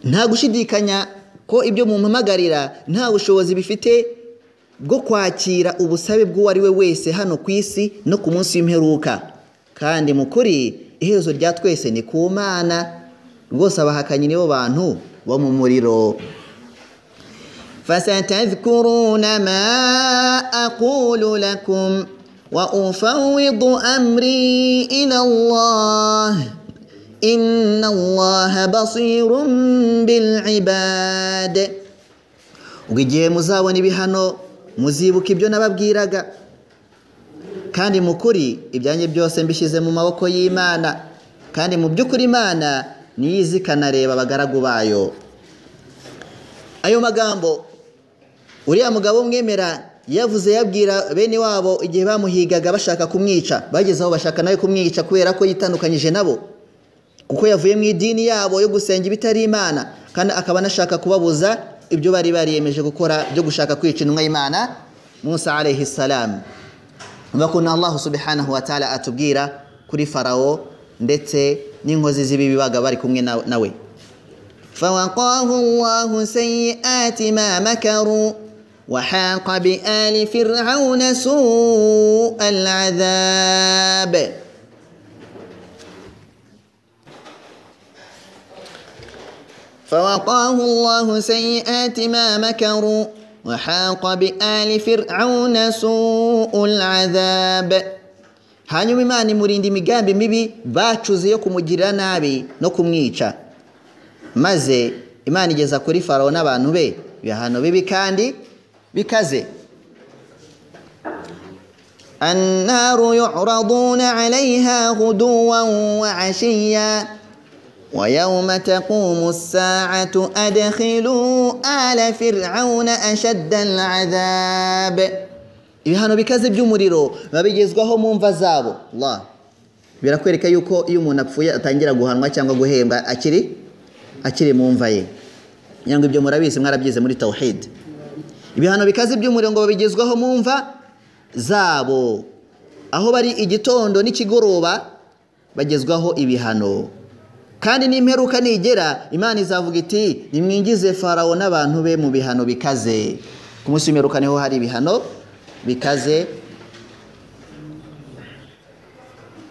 nta gushidikanya ko ibyo mumpamagarira nta bushobozi bifite bwo kwakira ubusabe bw'uwo ari we wese hano ku isi no ku munsi w'imperuka kandi mu kuri iherezo rya twese ni ku mana rwose abahakanyi nibo bantu bo mu muriro فستذكرون ما أقول لكم وأفوض أمري إلى الله إن الله بصير بالعباد ugiye muzabona ibihano muzibuka ibyo nababwiraga kandi mu kuri ibyanjye byose mbishyize mu maboko y'imana kandi mu by'ukuri imana niyo izi ikanareba abagaragu bayo ayo magambo uriya mugabo umwemera yavuze yabwira bene wabo igihe bamuhigaga bashaka kumwica bagezeho bashaka nawe kumwica kubera ko yitandukanyije nabo kuko yavuye mu idini yabo yo gusenga ibitari imana kandi akaba anashaka kubabuza ibyo bari bariyemeje gukora byo gushaka kwica intumwa y'imana musa alayhi salamu bakunda allahu subhanahu wa ta'ala atubwira kuri farawo ndetse n'inkozi z'ibibi baga bari kumwe nawe فوقاه الله سيئات ما مكروا وحاق بآل فرعون سوء العذاب فوقاه الله سيئات ما مكروا وحاق بآل فرعون سوء العذاب hanyuma imana imurinda imigambi mibi bacuze yo kumugirira nabi no kumwica maze imana igeza kuri farawo n'abantu be ibihano bibi kandi bikaze النار يعرضون عليها غدوا وعشيا ويوم تقوم الساعة أدخلوا آل فرعون أشد العذاب ibihano bikaze by'umuriro babigezwaho mu mva zabo Allah birakwereka yuko iyo umuntu apfuye atangira guhanwa cyangwa guhembwa akiri akiri mu mva ye nyangwa ibyo murabizi mwarabyize muri tawhid ibihano bikaze by'umuriro ngo babigezwaho mu mva zabo aho bari igitondo n'ikigoroba bagezwaho ibihano kandi n'imperuka nigera imana izavuga iti nimwingize farawo n'abantu be mu bihano bikaze ku munsi w'imperuka niho hari ibihano bikaze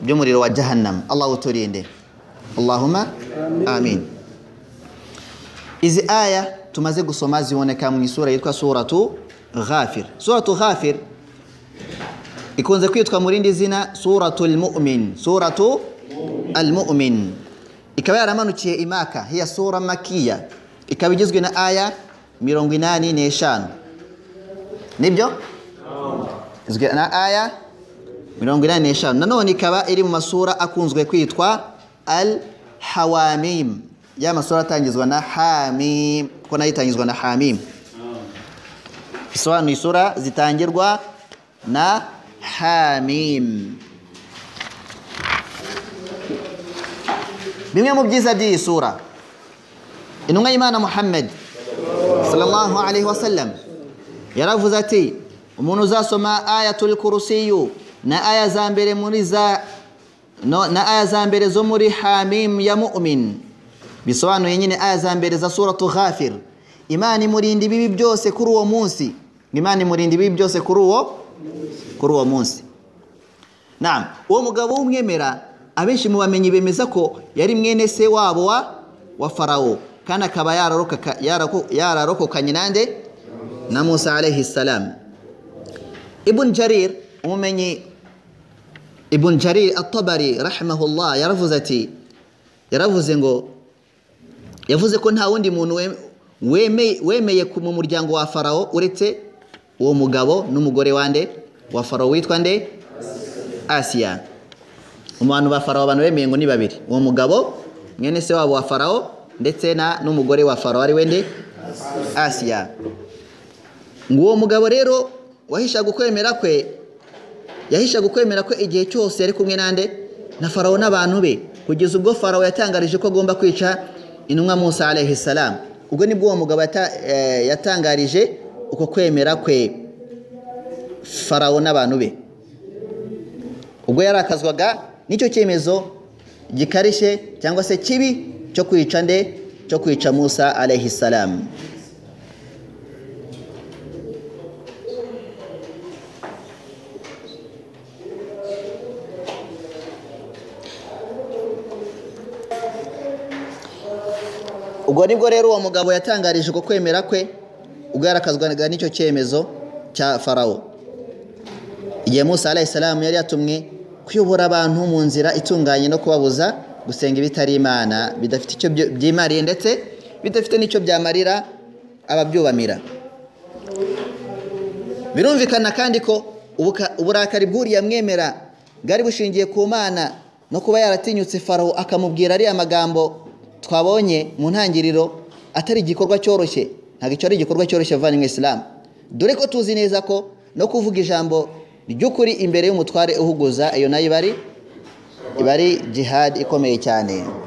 by'umuriro wa jahannam allah uturinde allahumma amin. izi aya tumaze gusoma ziboneka mu isura yitwa suratu ghafir suratu ghafir ikunze kwitwa mu rindi zina suratu almu'min suratu almu'min ikaba yaramanukiye imaka hiya sura makiya ikaba igizwe na aya mirongo inani n'eshanu nibyo igizwe na aya mirongo inani n'eshanu nanone ikaba iri mu masura akunzwe kwitwa al hawamim ya masura atangizwa na hamim kuko nayo itangizwa na hamim bisobanuye isura zitangirwa na hamim bimwe mu byiza by'iyi sura intumwa y'imana muhammad sallallahu alaihi wasallam yaravuze ati umuntu uzasoma ayatul kurusiyu na aya za mbere muri za na aya za mbere zo muri hamim ya mu'min bisobanuye nyine aya za mbere za suratu ghafir imana imurinda ibibi byose kuri uwo munsi imana imurinda ibibi byose kuri uwo kuri uwo munsi naam uwo mugabo w'umwemera abenshi mu bamenyi bemeza ko yari mwene se wabo wa wa farawo kandi akaba yararokokanye nande na musa alayhi salam ibn jarir umumenyi ibn jarir atabari rahimahullah yaravuze ati yaravuze ngo yavuze ko nta wundi muntu wemeye mu muryango wa farawo uretse uwo mugabo n'umugore wande wa farawo witwa nde asiya mu bantu ba farawo abantu bemeye ngo ni babiri uwo mugabo mwene se wabo wa farawo ndetse n'umugore wa farawo ari wende asiya ngo uwo mugabo rero wahishaga ukwemera kwe yahishaga ukwemera kwe igihe cyose yari kumwe n'ande na farawo n'abantu be kugeza ubwo farawo yatangarije ko agomba kwica intumwa Musa alayhi salam ubwo nibwo uwo mugabo yatangarije uko kwemera kwe farawo n'abantu be ubwo yarakazwaga nicyo cyemezo gikarishye cyangwa se kibi cyo kwica nde cyo kwica musa alayhi salamu ubwo nibwo rero uwo mugabo yatangarije uko kwemera kwe ubwo yarakazwaga n'icyo cyemezo cya farawo igihe musa alayisalamu yari yatumwe kuyobora abantu mu nzira itunganye no kubabuza gusenga ibitari imana bidafite icyo byimariye ndetse bidafite n'icyo byamarira ababyubamira birumvikana kandi ko ubuka- uburakari bw'uriya mwemera bwari bushingiye ku mana no kuba yaratinyutse farawo akamubwira ariya magambo twabonye mu ntangiriro atari igikorwa cyoroshye ntabwo icyo ari igikorwa cyoroshye avanywe isilamu dore ko tuzi neza ko no kuvuga ijambo ry'ukuri imbere y'umutware uhuguza iyo nayo iba ari iba ari jihad ikomeye cyane